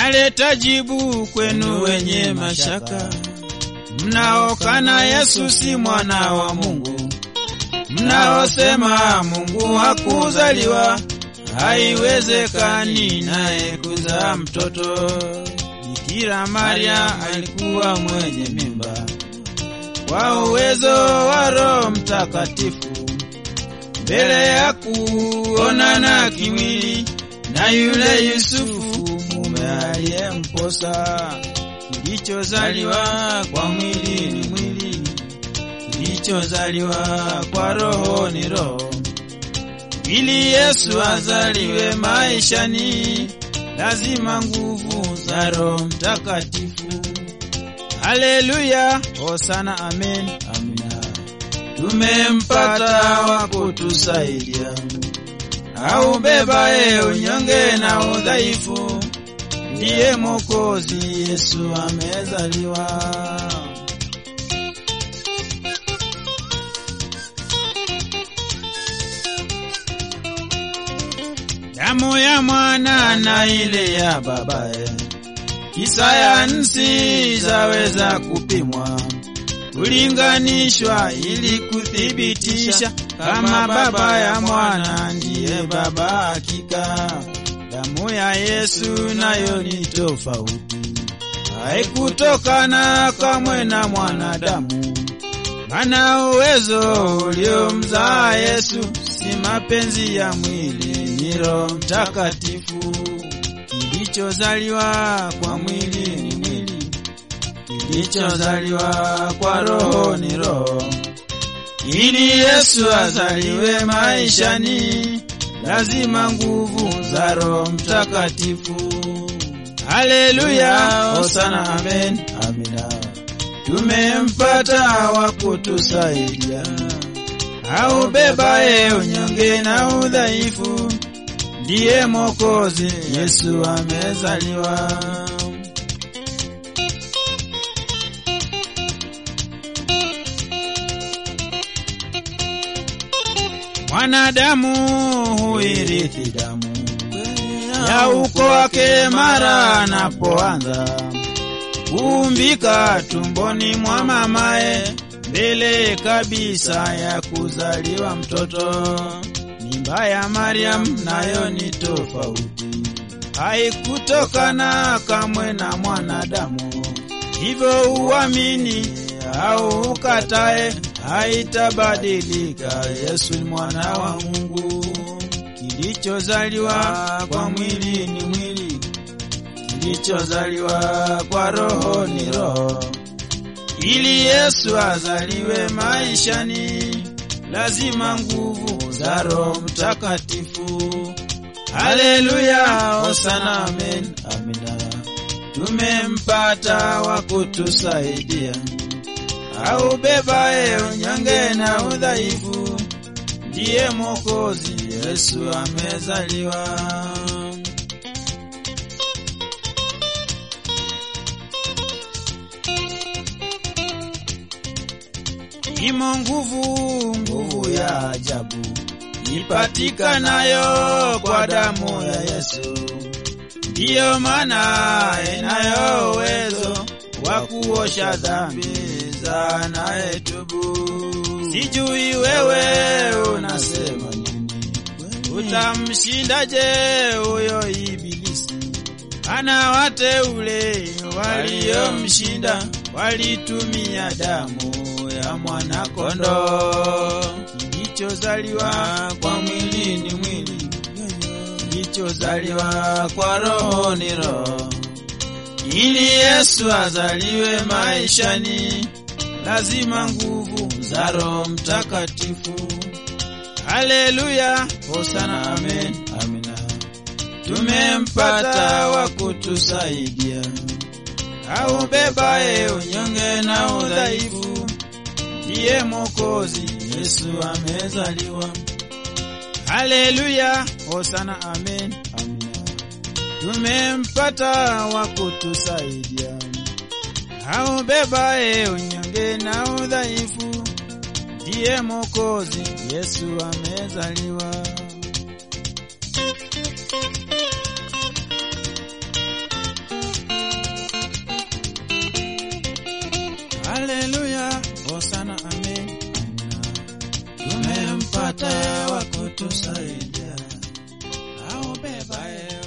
naleta jibu kwenu wenye mashaka, mnaokana Yesu si mwana wa Mungu, mnaosema Mungu hakuzaliwa, haiwezekani naye kuzaa mtoto. Bikira Maria alikuwa mwenye mimba kwa uwezo wa Roho Mtakatifu, mbele ya kuonana kimwili na yule Yusufu mume aliyemposa. Kilichozaliwa kwa mwili ni mwili, kilichozaliwa kwa roho ni roho. Ili Yesu azaliwe maishani, lazima nguvu za Roho Mtakatifu. Haleluya, hosana, amen, amina. Tumempata wa kutusaidia, aubebaye unyonge na udhaifu, ndiye Mwokozi Yesu amezaliwa. Damu ya mwana na ile ya babaye kisayansi zaweza kupimwa kulinganishwa, ili kuthibitisha kama baba ya mwana ndiye baba hakika. Damu ya Yesu nayo ni tofauti, haikutokana kamwe na mwanadamu, mana uwezo uliomzaa Yesu si mapenzi ya mwili, ni Roho Mtakatifu. Kilichozaliwa kwa mwili ni mwili, kilichozaliwa kwa roho ni roho. Ili Yesu azaliwe maishani, lazima nguvu za Roho Mtakatifu. Haleluya, hosana, amen, amina. Tumempata wa kutusaidia, aubebaye unyonge na udhaifu ndiye Mwokozi Yesu amezaliwa. Mwanadamu huirithi damu ya uko wake mara anapoanza kuumbika tumboni mwa mamaye, mbele kabisa ya kuzaliwa mtoto. Mimba ya Mariam nayo ni tofauti, haikutokana kamwe na mwanadamu. Hivyo uamini au ukatae, haitabadilika. Yesu ni mwana wa Mungu. Kilichozaliwa kwa mwili ni mwili, kilichozaliwa kwa roho ni roho. Ili Yesu azaliwe maishani, lazima nguvu za Roho Mtakatifu. Haleluya, hosana, amen, amina. Tumempata wa kutusaidia, aubebaye unyonge na udhaifu, ndiye Mwokozi Yesu amezaliwa. Imo nguvu, nguvu ya ajabu ipatikanayo kwa damu ya Yesu, ndiyo maana inayo uwezo wa kuosha dhambi za anayetubu. Sijui wewe unasema nini, utamshindaje huyo Ibilisi? Ana wateule waliomshinda walitumia damu ya mwana kondoo. Kilichozaliwa kwa mwili ni mwili, kilichozaliwa kwa roho ni roho. Ili Yesu azaliwe maishani, lazima nguvu za Roho Mtakatifu. Haleluya, hosana, amen, amina. Tumempata wa kutusaidia, aubebaye unyonge na udhaifu, ndiye Mwokozi Yesu amezaliwa. Haleluya, hosana, amen, amina. Tumempata wa kutusaidia, aubebaye unyonge na udhaifu, ndiye Mwokozi Yesu amezaliwa. haleluya, hosana amen. Tumempata wa kutusaidia, aubeba